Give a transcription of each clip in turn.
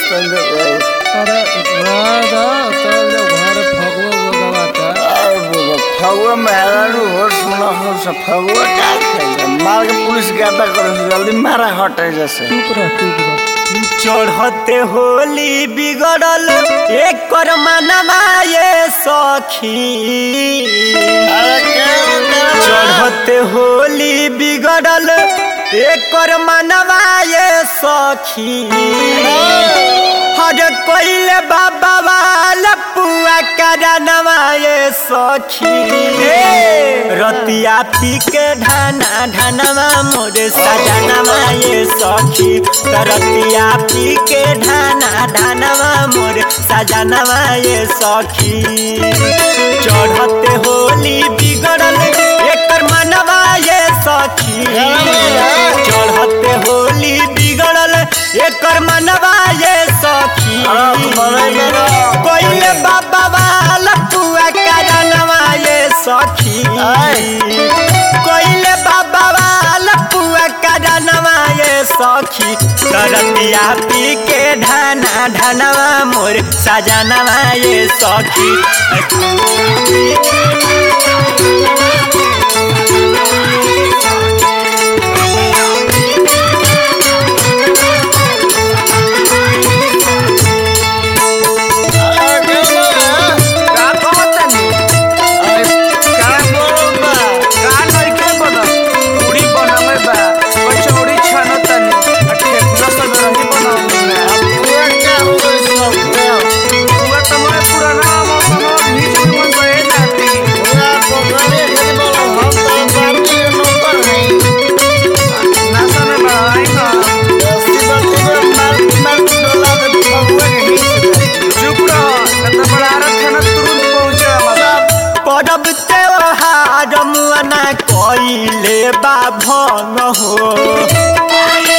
संजय बाबू अरे राधा चल जा घर फगवा गवाता और बाबा फगुआ मेहरारू हो सुना हो सब फगुआ क्या खेलता मार के पुलिस गाता करे से जल्दी मारा हटे जैसे चुप रह चुप रह चढ़ते होली बिगड़ल एक कर मनवा ये सखी अरे क्या होता चढ़ते होली बिगड़ल एक कर मनवा ये सखी हर कोइले बाबा वाला पुआ करनवा ये सखी रतिया पी के ढाना ढानवा मोरे सजनवा ये सखी रतिया पी के ढाना ढानवा मोरे सजनवा ये सखी चढ़ते होली बिगड़ल एकर मनवा ये सखी चढ़ते होली बिगड़ल एकर मनवा ये सखी अरे मनई बड़ा। कोइले बाबा वाला पुआ करनवा ये सखी कोइले बाबा वाला पुआ करनवा ये सखी तरतिया पी के ढाना ढानवा मोर सजनवा ये सखी का कहतनी क्या बोल बा का नइखे बनत पूरी बनमे बा कचौड़ी छानतनी आ ठेकुआ सब रही बनौनी पूरा क्या हो गई सब क्या पूरा तमरे पुराना मौसम भीज मन बहे जाती पूरा पोखरे खेल बोलो हम तो पार्टी के नौकर हैं नासा में बढ़ाई ना अस्सी बत्ती में मार मार डोला दे फगुआ के हिस्से चुप रह न त बड़ारत खाना तुरंत पहुंचे हमारा परब त्योहार मुआना कइले बा भंग हो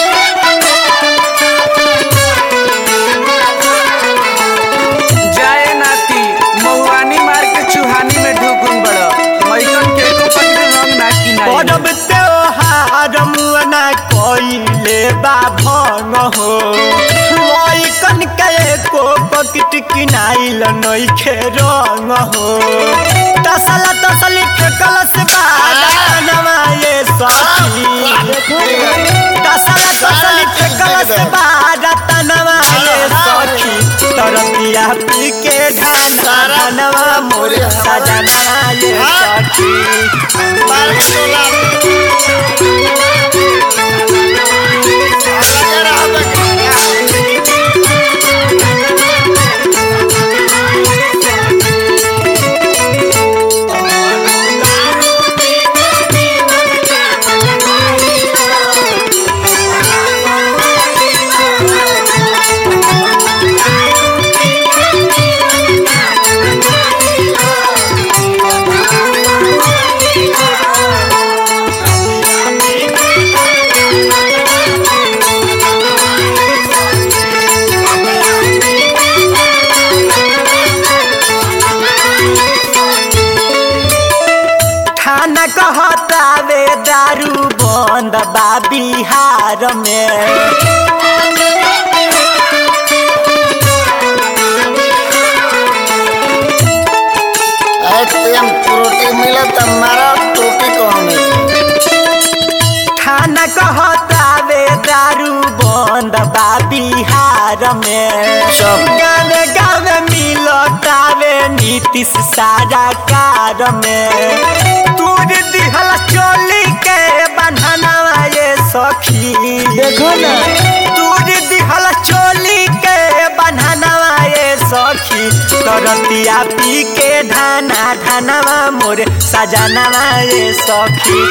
जाए नाती महुआनी मार के चुहानी में ढुकुन बड़ मैकन के को पकड़े रंग ना किनाई परब त्योहार मुआना कइले बा भंग हो लइकन के को पकट किनाइल नइखे रंग हो तसला तसली फेकल से बानवा ये सखी तसला तसली फेकल से बारतनवा ये सखी तरतिया पी के ढाना ढानवा मोर सजनवा ये सखी मार के डोला थाना कहतावे दारू बंद बा बिहार में एम प्रोटीन मिला त मारा टोपी कौन थाना कहतावे दारू बंद बा बिहार में सब। गावे गावे मिलतावे नीतीश सारा कार में तूर दिहल चोली के बन्हनवा ये सखी देखो ना। तूर दिहल चोली के बन्हनवा ये सखी तरतिया पी के ढाना ढानवा मोरे सजनवा ये सखी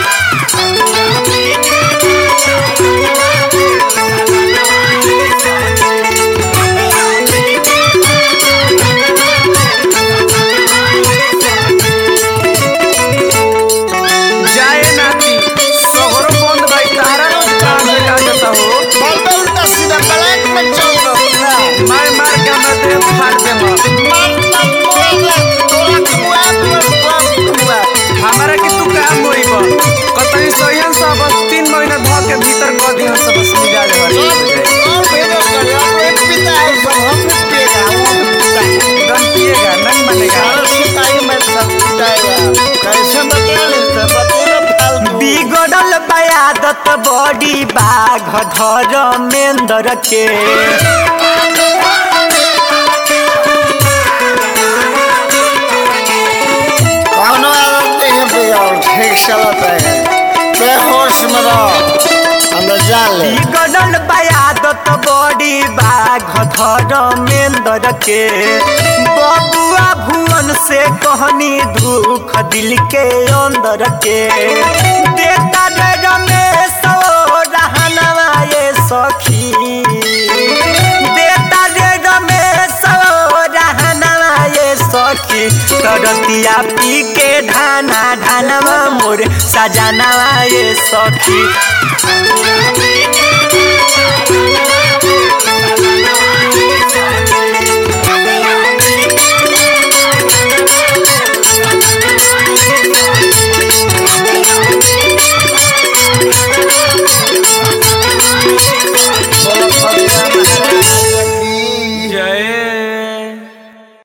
जाए नाती सगरो बंद भाई तारा काम में आ जाता हो बोलते उल्टा सीधा ब्लैक में चल रहा है मार मार के हमरा देह फाड़ दे मार मार बोला तोरा खुआ तोरा खुआ हमारा के तू काम होई बा कतई सहियन सब बयादत बड़ी बाघ धर मेंदर के कौनो आदत नहीं है बिगाड़ ठीक चलता है ते होश में रहो अंदर जान ले बिगड़ल बयादत बड़ी बाघ धर मेंदर के बबुआ भुवन से कहनी दुख दिल के अंदर के देता रे रमेश ओ रहनवा ये सखी देता रे रमेश ओ रहनवा ये सखी करतिया पी के ढाना ढानवा मोर सजनवा ये सखी Thank you.